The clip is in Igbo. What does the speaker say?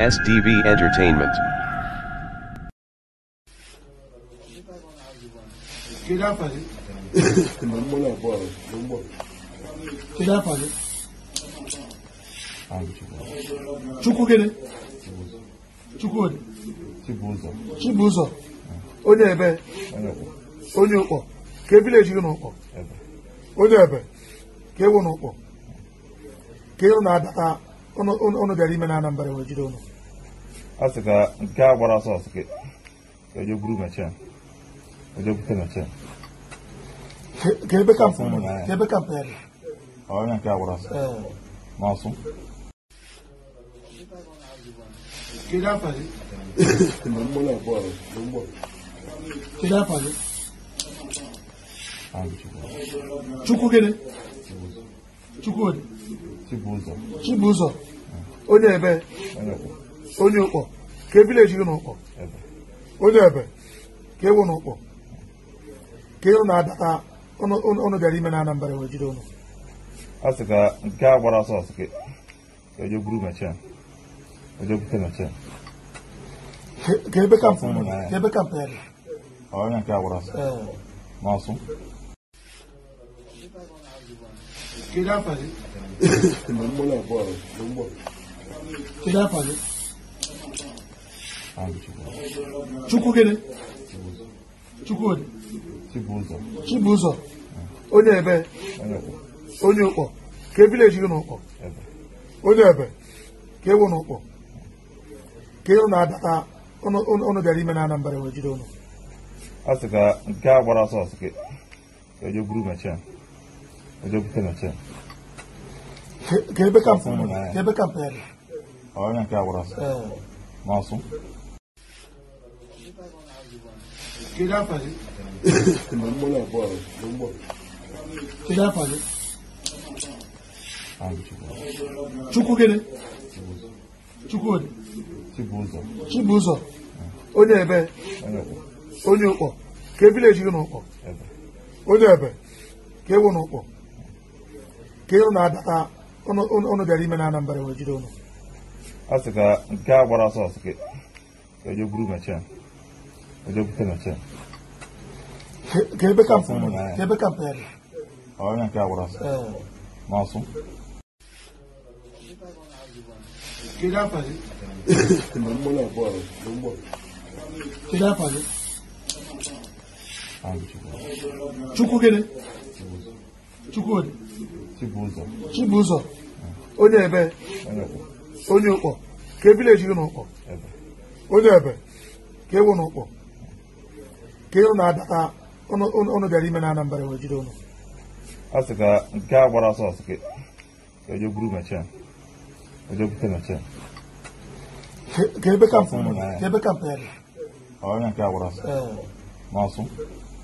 SDV Entertainment. Kedu afa gị? na mmanụ abụọ ahụ na ụgbọ Kedu afa gị? Chukwu gịnị? Chukwudị. Chibụzọ Chibụzọ. Onye ebe? onye kwụ Onye ụkpọ. Ka evileji gị n'ụkpọ. ebe Onye ebe? Ka ewu n'ụkpọ. Ka ịnụ na-adata ụnụ- ụnụ ụnụ bịara ime na Anambra wee jide ụnụ. a sị ka nke a gbara ọsọ ọsọ ka ka eje buru mechin eje bute mechin Ka- Ka ebe kampụ Ụmụ nọ? na ya. Ka ebe kampụ ya dị? onye nke a gbara ọsọ Ee. ma ọsụ Kedu afa gị? na mmanụ abụọ ahụ na ụgbọ Kedu afa gị? Chukwu gịnị? Chukwudị. Chibụzọ Chibụzọ. Onye ebe? onye kwụ Onye ụkpọ. Ka evileji gị n'ụkpọ. ebe Onye ebe? Ka ewu n'ụkpọ. Ka ịnụ na-adata ụnụ ụnụ- ụnụ bịara ime na Anambra wee jide ụnụ. a sị ka nke a gbara ọsọ ọsọ ka ka eje buru mechin eje bute mechin Ka- Ka ebe kampụ nọ? Ụmụ na ya. Ka ebe kampụ ya dị? onye nke a gbara ọsọ Ee. ma ọsụ Kedu afa gị? na mmanụ abụọ ahụ na ụgbọ Kedu afa gị? Chukwu gịnị? Chukwudị. Chibụzọ Chibụzọ. Onye ebe? onye kwụ Onye ụkpọ. Ka evileji gị n'ụkpọ. ebe Onye ebe? Ka ewu n'ụkpọ. Ka ịnụ na-adata ụnụ ụnụ- ụnụ bịara ime na Anambra wee jide ụnụ. a sị ka nke a gbara ọsọ ọsọ ka ka eje buru mechin eje bute mechin Ka- Ka ebe kampụ Ụmụ nọ? na ya. Ka ebe kampụ ya dị? onye nke a gbara ọsọ Ee. ma ọsụ Kedu afa gị? na mmanụ abụọ ahụ na ụgbọ Kedu afa gị? Chukwu gịnị? Chukwudị. Chibụzọ Chibụzọ. Onye ebe? onye kwụ Onye ụkpọ. Ka evileji gị n'ụkpọ. ebe Onye ebe? Ka ewu n'ụkpọ. Ka ịnụ na-adata ụnụ- ụnụ ụnụ bịara ime na Anambra wee jide ụnụ. a sị ka nke a gbara ọsọ ọsọ ka ka eje buru mechin eje bute mechin Ka- Ka ebe kampụ nọ? Ụmụ na ya. Ka ebe kampụ ya dị? onye nke a gbara ọsọ Ee. ma ọsụ Kedu afa gị? na mmanụ abụọ ahụ na ụgbọ Kedu afa gị? Chukwu gịnị? Chukwudị. Chibụzọ Chibụzọ. Onye ebe? onye kwụ Onye ụkpọ. Ka evileji gị n'ụkpọ. ebe Onye ebe? Ka ewu n'ụkpọ. Ka ịnụ na-adata ụnụ ụnụ- ụnụ bịara ime na Anambra wee jide ụnụ. a sị ka nke a gbara ọsọ ọsọ ka ka eje buru mechin eje bute mechin Ka- Ka ebe kampụ nọ? Ụmụ na ya. Ka ebe kampụ ya dị? onye nke a gbara ọsọ Ee. ma ọsụ